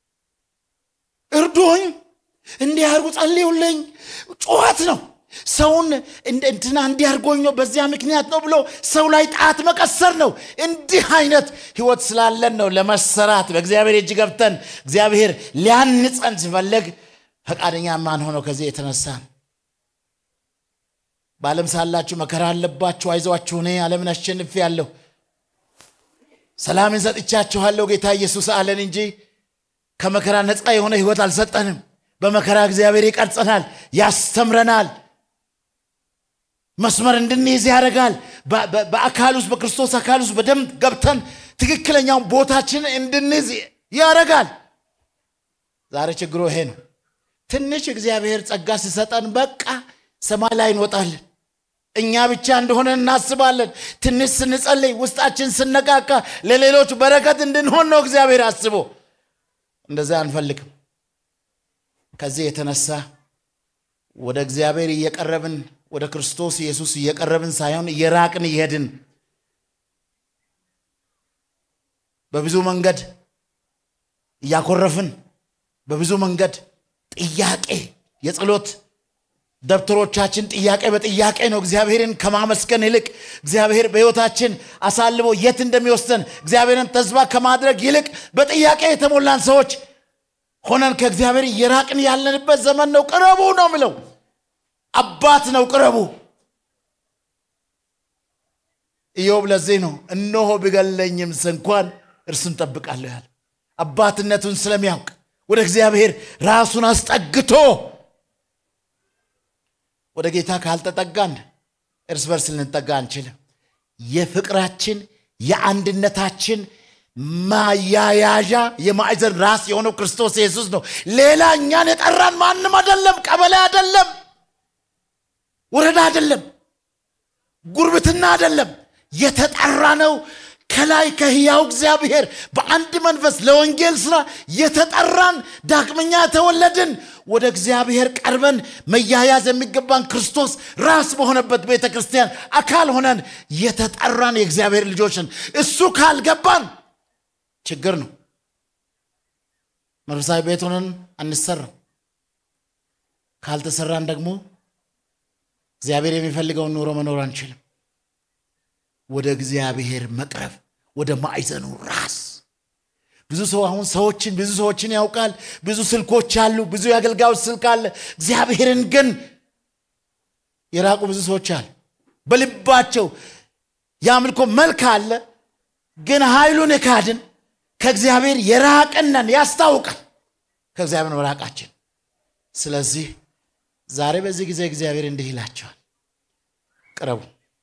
እርዱኝ እንዲያርጉ ጸልዩልኝ ጩኸት ነው ሰውን እንደ- እንትና እንዲያርጎኝ ነው በዚያ ምክንያት ነው ብሎ ሰው ላይ ጣት መቀሰር ነው እንዲህ አይነት ህይወት ስላለን ነው ለመሰራት በእግዚአብሔር እጅ ገብተን እግዚአብሔር ሊያንጸን ሲፈለግ ፈቃደኛ ማን ሆነው ከዚህ የተነሳ ነው። በዓለም ሳላችሁ መከራ አለባችሁ አይዟችሁ እኔ ዓለምን አሸንፌ ያለሁ ሰላምን ሰጥቻችኋለሁ ጌታ ኢየሱስ አለን እንጂ ከመከራ ነፃ የሆነ ህይወት አልሰጠንም በመከራ እግዚአብሔር ይቀርጸናል ያስተምረናል መስመር እንድንይዝ ያደርጋል በ- በ- በአካል ውስጥ በክርስቶስ አካል ውስጥ በደንብ ገብተን ትክክለኛውን ቦታችንን እንድንይዝ ያደርጋል ዛሬ ችግሩ ይሄ ነው ትንሽ እግዚአብሔር ጸጋ ሲሰጠን በቃ ሰማይ ላይ እንወጣለን እኛ ብቻ እንደሆነ እናስባለን ትንሽ ስንጸልይ ውስጣችን ስነቃቃ ለሌሎች በረከት እንድንሆን ነው እግዚአብሔር አስቦ እንደዛ አንፈልግም ከዚህ የተነሳ ወደ እግዚአብሔር እየቀረብን ወደ ክርስቶስ ኢየሱስ እየቀረብን ሳይሆን እየራቅን እየሄድን በብዙ መንገድ እያኮረፍን በብዙ መንገድ ጥያቄ የጸሎት ደብተሮቻችን ጥያቄ በጥያቄ ነው እግዚአብሔርን ከማመስገን ይልቅ እግዚአብሔር በሕይወታችን አሳልቦ የት እንደሚወስደን እግዚአብሔርን ተስፋ ከማድረግ ይልቅ በጥያቄ የተሞላን ሰዎች ሆነን ከእግዚአብሔር እየራቅን ያለንበት ዘመን ነው ቅረቡ ነው ምለው አባት ነው ቅረቡ ኢዮብ ለዚህ ነው እነሆ ቢገለኝም እንኳን እርሱን ጠብቃለሁ ያለ አባትነቱን ስለሚያውቅ ወደ እግዚአብሔር ራሱን አስጠግቶ ወደ ጌታ ካልተጠጋን እርስ በርስ ልንጠጋ አንችልም የፍቅራችን የአንድነታችን ማያያዣ የማዕዘን ራስ የሆነው ክርስቶስ ኢየሱስ ነው ሌላ እኛን የጠራን ማንም አይደለም ቀበሌ አይደለም ወረዳ አይደለም ጉርብትና አይደለም የተጠራ ነው ከላይ ከህያው እግዚአብሔር በአንድ መንፈስ ለወንጌል ስራ የተጠራን ዳግመኛ የተወለድን ወደ እግዚአብሔር ቀርበን መያያዝ የሚገባን ክርስቶስ ራስ በሆነበት ቤተ ክርስቲያን አካል ሆነን የተጠራን የእግዚአብሔር ልጆችን እሱ ካልገባን ችግር ነው መንፈሳዊ ቤት ሆነን አንሰራም ካልተሰራን ደግሞ እግዚአብሔር የሚፈልገውን ኑሮ መኖር አንችልም ወደ እግዚአብሔር መቅረብ ወደ ማዕዘኑ ራስ ብዙ ሰው አሁን ሰዎችን ብዙ ሰዎችን ያውቃል ብዙ ስልኮች አሉ ብዙ የአገልጋዮች ስልክ አለ እግዚአብሔርን ግን የራቁ ብዙ ሰዎች አሉ በልባቸው የአምልኮ መልክ አለ ግን ኃይሉን የካድን ከእግዚአብሔር የራቅነን ያስታውቃል ከእግዚአብሔር መራቃችን ስለዚህ ዛሬ በዚህ ጊዜ እግዚአብሔር እንዲህ ይላቸዋል ቅረቡ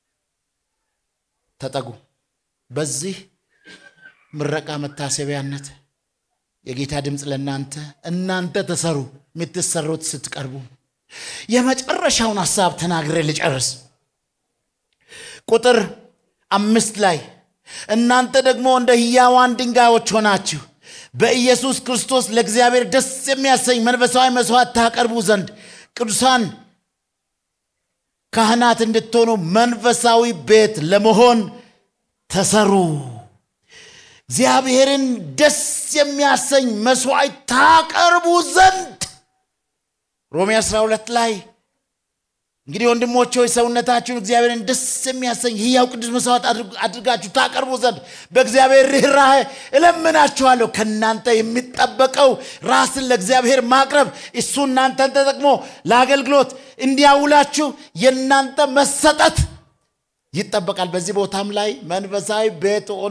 ተጠጉ በዚህ ምረቃ መታሰቢያነት የጌታ ድምፅ ለእናንተ እናንተ ተሰሩ የምትሰሩት ስትቀርቡ የመጨረሻውን ሀሳብ ተናግሬ ልጨርስ ቁጥር አምስት ላይ እናንተ ደግሞ እንደ ህያዋን ድንጋዮች ሆናችሁ በኢየሱስ ክርስቶስ ለእግዚአብሔር ደስ የሚያሰኝ መንፈሳዊ መስዋዕት ታቀርቡ ዘንድ ቅዱሳን ካህናት እንድትሆኑ መንፈሳዊ ቤት ለመሆን ተሰሩ እግዚአብሔርን ደስ የሚያሰኝ መስዋዕት ታቀርቡ ዘንድ ሮሜ 12 ላይ እንግዲህ ወንድሞች ሆይ ሰውነታችሁን እግዚአብሔርን ደስ የሚያሰኝ ሕያው ቅዱስ መስዋዕት አድርጋችሁ ታቀርቡ ዘንድ በእግዚአብሔር ርኅራኄ እለምናችኋለሁ። ከእናንተ የሚጠበቀው ራስን ለእግዚአብሔር ማቅረብ፣ እሱ እናንተን ተጠቅሞ ለአገልግሎት እንዲያውላችሁ የእናንተ መሰጠት ይጠበቃል። በዚህ ቦታም ላይ መንፈሳዊ ቤት ሆኖ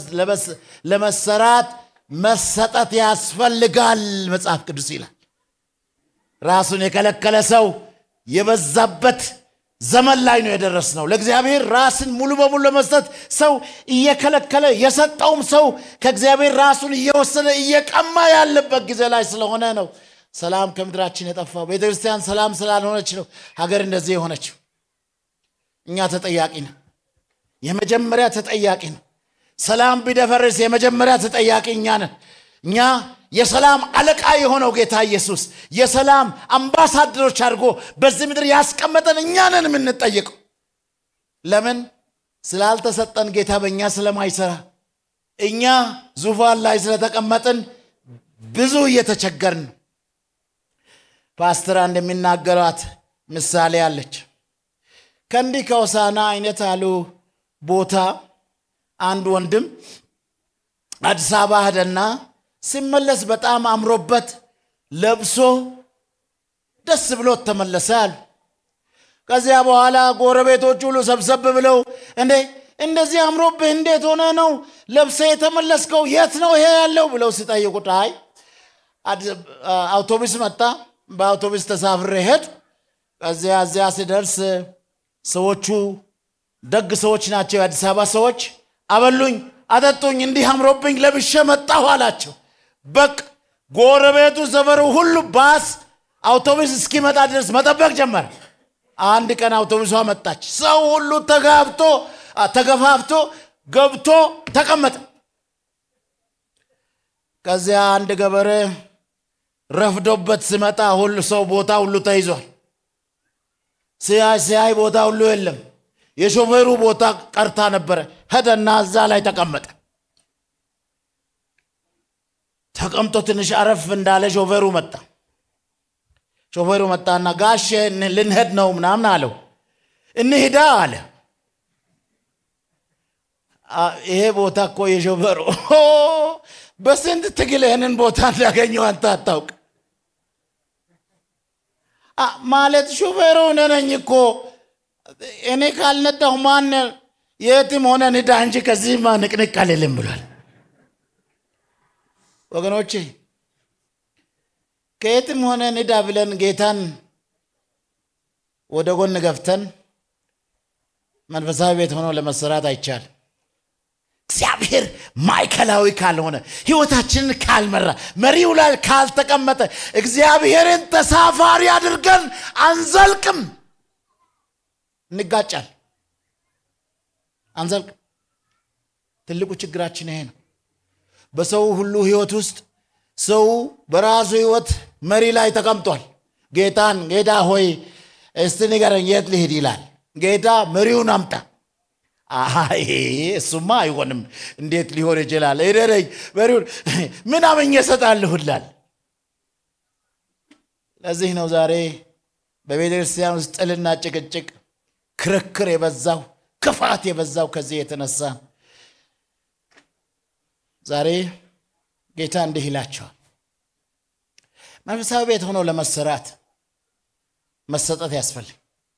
ለመሰራት መሰጠት ያስፈልጋል መጽሐፍ ቅዱስ ይላል። ራሱን የከለከለ ሰው የበዛበት ዘመን ላይ ነው የደረስነው። ለእግዚአብሔር ራስን ሙሉ በሙሉ ለመስጠት ሰው እየከለከለ የሰጠውም ሰው ከእግዚአብሔር ራሱን እየወሰነ እየቀማ ያለበት ጊዜ ላይ ስለሆነ ነው ሰላም ከምድራችን የጠፋው። ቤተ ክርስቲያን ሰላም ስላልሆነች ነው ሀገር እንደዚህ የሆነችው። እኛ ተጠያቂ ነው። የመጀመሪያ ተጠያቂ ነው። ሰላም ቢደፈርስ የመጀመሪያ ተጠያቂ እኛ ነን። እኛ የሰላም አለቃ የሆነው ጌታ ኢየሱስ የሰላም አምባሳደሮች አድርጎ በዚህ ምድር ያስቀመጠን እኛ ነን የምንጠየቀው። ለምን ስላልተሰጠን ጌታ በእኛ ስለማይሰራ እኛ ዙፋን ላይ ስለተቀመጥን ብዙ እየተቸገርን ነው። ፓስተር እንደሚናገሯት ምሳሌ አለች። ከእንዲህ ከሆሳና አይነት አሉ ቦታ አንድ ወንድም አዲስ አበባ ሄደና ሲመለስ በጣም አምሮበት ለብሶ ደስ ብሎት ተመለሰ አሉ። ከዚያ በኋላ ጎረቤቶች ሁሉ ሰብሰብ ብለው እንዴ እንደዚህ አምሮብህ እንዴት ሆነ ነው ለብሰ የተመለስከው? የት ነው ይሄ ያለው ብለው ሲጠይቁት አይ አውቶቡስ መጣ፣ በአውቶቡስ ተሳፍሬ ሄድ። ከዚያ እዚያ ሲደርስ ሰዎቹ ደግ ሰዎች ናቸው፣ የአዲስ አበባ ሰዎች አበሉኝ፣ አጠጡኝ፣ እንዲህ አምሮብኝ ለብሼ መጣሁ አላቸው። በቅ ጎረቤቱ ሰፈሩ ሁሉ ባስ አውቶቡስ እስኪመጣ ድረስ መጠበቅ ጀመረ። አንድ ቀን አውቶቡሷ መጣች። ሰው ሁሉ ተጋብቶ ተገፋፍቶ ገብቶ ተቀመጠ። ከዚያ አንድ ገበሬ ረፍዶበት ሲመጣ ሁሉ ሰው ቦታ ሁሉ ተይዟል። ሲያይ ሲያይ ቦታ ሁሉ የለም። የሾፌሩ ቦታ ቀርታ ነበረ። ሄደና እዛ ላይ ተቀመጠ። ተቀምጦ ትንሽ አረፍ እንዳለ ሾፌሩ መጣ። ሾፌሩ መጣና ጋሼ ልንሄድ ነው ምናምን አለው። እንሂዳ አለ። ይሄ ቦታ እኮ የሾፌሩ በስንት ትግል ይህንን ቦታ እንዳገኘው አንተ አታውቅ ማለት ሾፌሩ እኔ ነኝ እኮ እኔ ካልነዳሁ ማን የትም ሆነ ንዳ እንጂ ከዚህማ ንቅንቅ አልልም ብሏል። ወገኖቼ ከየትም ሆነ ንዳ ብለን ጌታን ወደ ጎን ገፍተን መንፈሳዊ ቤት ሆኖ ለመሰራት አይቻልም። እግዚአብሔር ማዕከላዊ ካልሆነ ህይወታችንን ካልመራ መሪው ላይ ካልተቀመጠ እግዚአብሔርን ተሳፋሪ አድርገን አንዘልቅም። እንጋጫል፣ አንዘልቅም። ትልቁ ችግራችን ይሄ ነው። በሰው ሁሉ ህይወት ውስጥ ሰው በራሱ ህይወት መሪ ላይ ተቀምጧል። ጌታን ጌታ ሆይ እስቲ ንገረኝ የት ልሂድ ይላል። ጌታ መሪውን አምጣ። አይ እሱማ አይሆንም፣ እንዴት ሊሆን ይችላል? እደረኝ መሪውን ምን አመኘ እሰጣለሁ ይላል። ለዚህ ነው ዛሬ በቤተ ክርስቲያን ውስጥ ጥልና ጭቅጭቅ፣ ክርክር የበዛው ክፋት የበዛው ከዚህ የተነሳ ዛሬ ጌታ እንዲህ ይላቸዋል። መንፈሳዊ ቤት ሆኖ ለመሰራት መሰጠት ያስፈልግ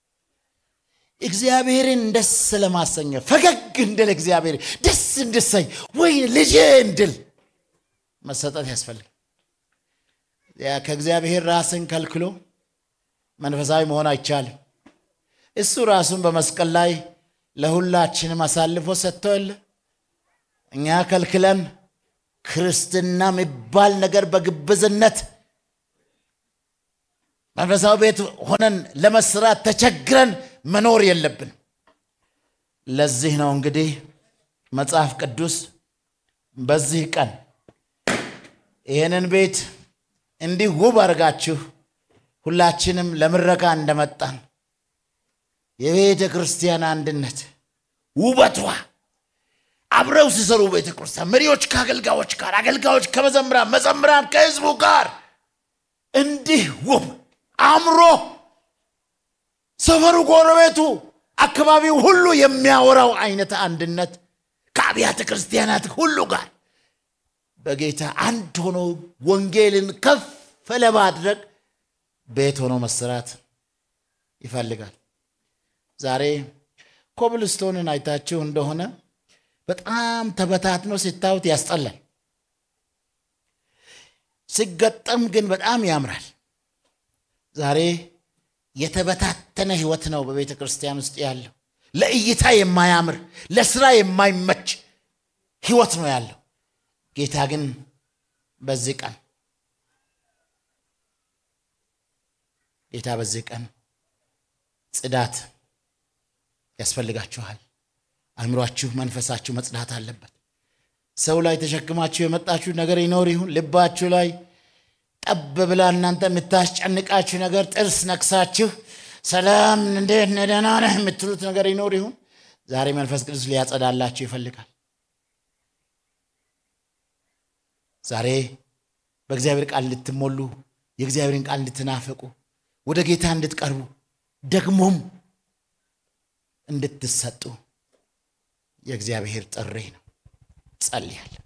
እግዚአብሔርን ደስ ለማሰኘ ፈገግ እንድል እግዚአብሔር ደስ እንድሰኝ ወይ ልጄ እንድል መሰጠት ያስፈልግ። ከእግዚአብሔር ራስን ከልክሎ መንፈሳዊ መሆን አይቻልም። እሱ ራሱን በመስቀል ላይ ለሁላችንም አሳልፎ ሰጥቶ የለ እኛ ከልክለን ክርስትና የሚባል ነገር በግብዝነት መንፈሳዊ ቤት ሆነን ለመስራት ተቸግረን መኖር የለብን። ለዚህ ነው እንግዲህ መጽሐፍ ቅዱስ በዚህ ቀን ይህንን ቤት እንዲህ ውብ አድርጋችሁ ሁላችንም ለምረቃ እንደመጣን የቤተ ክርስቲያን አንድነት ውበቷ፣ አብረው ሲሰሩ ቤተ ክርስቲያን መሪዎች ከአገልጋዮች ጋር፣ አገልጋዮች ከመዘምራን፣ መዘምራን ከህዝቡ ጋር እንዲህ ውብ አምሮ ሰፈሩ፣ ጎረቤቱ፣ አካባቢው ሁሉ የሚያወራው አይነት አንድነት ከአብያተ ክርስቲያናት ሁሉ ጋር በጌታ አንድ ሆኖ ወንጌልን ከፍ ለማድረግ ቤት ሆኖ መሰራት ይፈልጋል። ዛሬ ኮብልስቶንን አይታችሁ እንደሆነ በጣም ተበታትኖ ሲታዩት ያስጠላል። ሲገጠም ግን በጣም ያምራል። ዛሬ የተበታተነ ህይወት ነው በቤተ ክርስቲያን ውስጥ ያለው። ለእይታ የማያምር ለስራ የማይመች ህይወት ነው ያለው። ጌታ ግን በዚህ ቀን ጌታ በዚህ ቀን ጽዳት ያስፈልጋችኋል። አእምሯችሁ፣ መንፈሳችሁ መጽዳት አለበት። ሰው ላይ ተሸክማችሁ የመጣችሁ ነገር ይኖር ይሁን ልባችሁ ላይ ጠብ ብላ እናንተ የምታስጨንቃችሁ ነገር ጥርስ ነክሳችሁ ሰላም እንዴት ነህ ደህና ነህ የምትሉት ነገር ይኖር ይሁን ዛሬ መንፈስ ቅዱስ ሊያጸዳላችሁ ይፈልጋል። ዛሬ በእግዚአብሔር ቃል እንድትሞሉ የእግዚአብሔርን ቃል እንድትናፈቁ ወደ ጌታ እንድትቀርቡ ደግሞም እንድትሰጡ የእግዚአብሔር ጥሪ ነው። ጸልያለሁ።